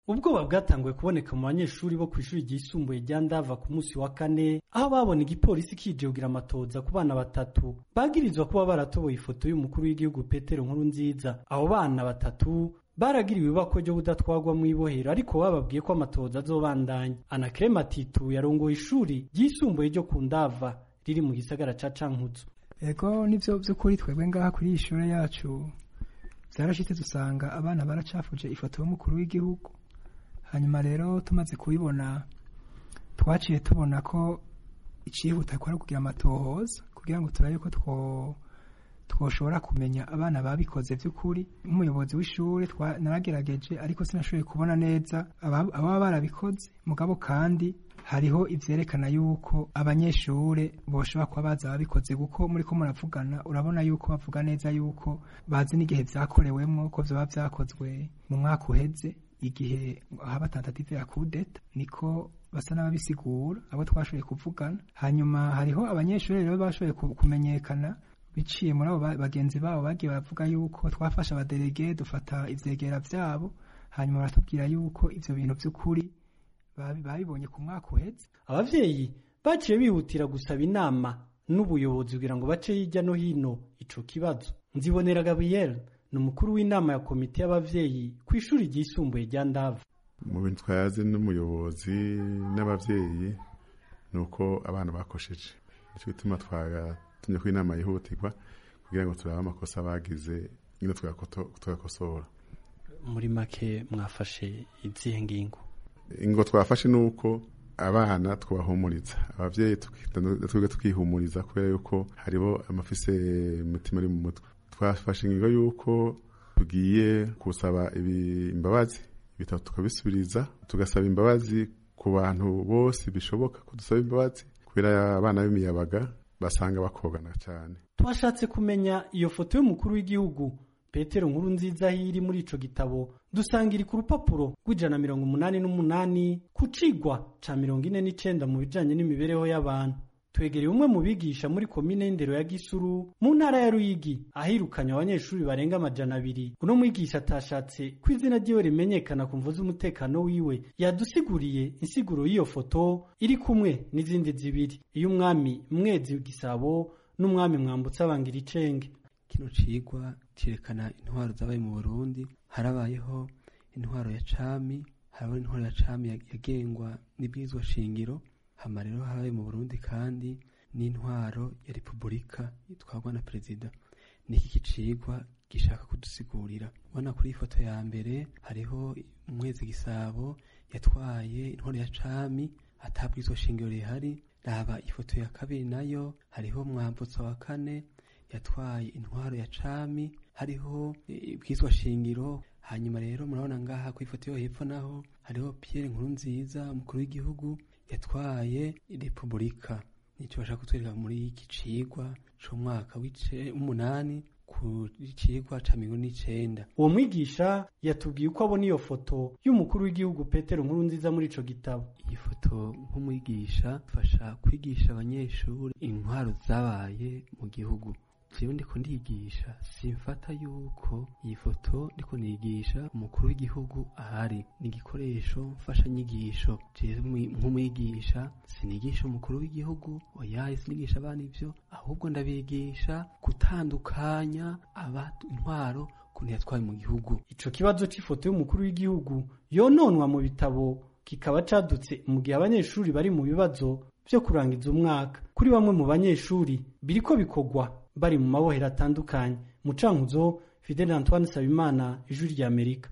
ubwoba bwatanguye kuboneka mu banyeshuri bo kw'ishuri ryisumbuye rya ndava ku munsi wa kane aho babona igipolisi kije kugira amatoza ku bana batatu bagirizwa kuba baratoboye ifoto y'umukuru w'igihugu petero nkuru nziza abo bana batatu baragiriwe ibako ryo kudatwagwa mu ibohero ariko bababwiye ko amatoza azobandanya anakrema titu yarongoye ishuri ryisumbuye ryo ku ndava riri mu gisagara ca cankuzo ego nivyo vy'ukuri twebwe ngaha kuri iyi shure yacu vyarashitse dusanga abana baracafuje ifoto y'umukuru w'igihugu hanyuma rero tumaze kubibona twaciye tubona ko icihuta ko ari kugira amatohoza kugira ngo turabe ko two twoshobora kumenya abana babikoze vy'ukuri nk'umuyobozi w'ishure naragerageje ariko sinashoboye kubona neza ababa barabikoze mugabo kandi hariho ivyerekana yuko abanyeshure boshobora kuba baza babikoze kuko muriko muravugana urabona yuko bavuga neza yuko bazi n'igihe vyakorewemwo ko vyoba vyakozwe mu mwaka uheze igihe haba tentative ya kudeta niko basa n'ababisigura abo twashoboye kuvugana hanyuma hariho abanyeshuri rero bashoboye kumenyekana biciye muri abo bagenzi babo bagiye baravuga yuko twafashe abaderege dufata ivyegera vyabo hanyuma baratubwira yuko ivyo bintu vy'ukuri babibonye ku mwaka uheze abavyeyi baciye bihutira gusaba inama n'ubuyobozi kugira ngo bace hirya no hino ico kibazo nzibonera gabriel ni umukuru w'inama ya komite y'abavyeyi ku ishuri ryisumbuye rya ndava mu bintu twayazi n'umuyobozi n'abavyeyi ni uko abana bakosheje nico gituma twagatumye ko inama yihutirwa kugira ngo turabe amakosa bagize nyine tugakosora muri make mwafashe izihe ngingo ingo twafashe ni uko abana twabahumuriza abavyeyi twebwe tukihumuriza kubera yuko hariho amafise imitima ari mu mutwe twafashe ingingo yuko tugiye kusaba imbabazi ibitabo tukabisubiriza tugasaba imbabazi ku bantu bose bishoboka ko dusaba imbabazi kubera abana b'imiyabaga basanga bakogana cyane twashatse kumenya iyo foto y'umukuru w'igihugu petero nkuru nziza iri muri ico gitabo dusanga iri ku rupapuro rw'ijana mirongo umunani n'umunani ku cigwa ca mirongo ine n'icenda mu bijanye n'imibereho y'abantu twegereye umwe mu bigisha muri komine y'indero ya gisuru mu ntara ya ruyigi ahirukanye abanyeshuri barenga amajana abiri uno mwigisha atashatse ko izina ryiwe rimenyekana ku mvu z'umutekano wiwe yadusiguriye insiguro y'iyo foto iri kumwe n'izindi zibiri iyo umwami mwezi gisabo n'umwami mwambutsa abangira icenge kino cigwa cerekana intwaro zabaye mu burundi harabayeho intwaro ya cami harabaho intwaro ya cami yagengwa n'ibwirizwa shingiro hama rero habaye mu burundi kandi n'intwaro ya repubulika itwarwa na perezida niki kicigwa gishaka kudusigurira ubona kuri ifoto ya mbere hariho umwezi gisabo yatwaye intwaro ya cami atabwirizwa shingiro rihari raba ifoto ya kabiri nayo hariho mwambutsa wa kane yatwaye intwaro ya cami hariho ibwiswa shingiro hanyuma rero murabona ngaha ku ifoto yo hepfo naho hariho Pierre Nkurunziza umukuru w'igihugu yatwaye repubulika nicyo bashaka kutwereka muri iki cigwa c'umwaka w'umunani ku cigwa ca mirongo n'icenda uwo mwigisha yatubwiye uko abona iyo foto y'umukuru w'igihugu petero nkuru nziza muri ico gitabo iyi foto nk'umwigisha fasha kwigisha abanyeshuri intwaro zabaye mu gihugu jewe ndiko ndigisha simfata yuko iyi foto ndiko nigisha umukuru w'igihugu ahari ni igikoresho mfasha nyigisho jewe nk'umwigisha sinigisha umukuru w'igihugu oyaye sinigisha abana ivyo ahubwo ndabigisha gutandukanya aba intwaro kuntu yatwaye mu gihugu ico kibazo c'ifoto y'umukuru w'igihugu yononwa mu bitabo kikaba cadutse mu gihe abanyeshuri bari mu bibazo vyo kurangiza umwaka kuri bamwe mu banyeshuri biriko bikorwa bari mu mabohero atandukanye mu cankuzo Fidel Antoine Sabimana ijuri rya Amerika